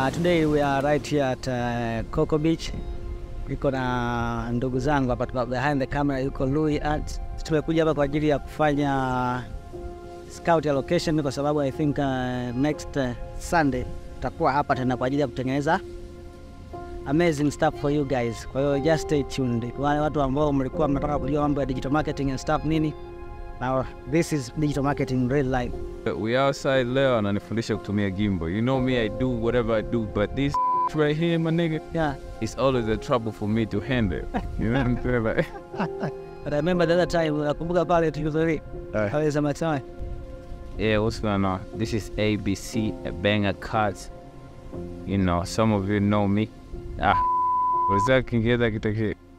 Uh, today we are right here at uh, Coco Beach. Niko na ndugu zangu hapa, tuko behind the camera, yuko Louis Art. Tumekuja hapa kwa ajili ya kufanya scout ya location kwa sababu I think uh, next uh, Sunday tutakuwa hapa tena kwa ajili ya kutengeneza amazing stuff for you guys. Kwa hiyo just stay tuned. Wale watu ambao mlikuwa mnataka kujua mambo ya digital marketing and stuff nini, now this is digital marketing in real life. We outside leo ananifundisha kutumia gimbal. You know me, I do whatever I do, but this right here, my nigga, Yeah. it's always a trouble for me to handle. You know what I'm saying? Like, But I remember the other time, nakumbuka pale tulizori uh, pale za Matsai. yeah, what's going on? This is ABC, a banger cuts. You know, some of you know me. Ah, was that Kiingereza kitake?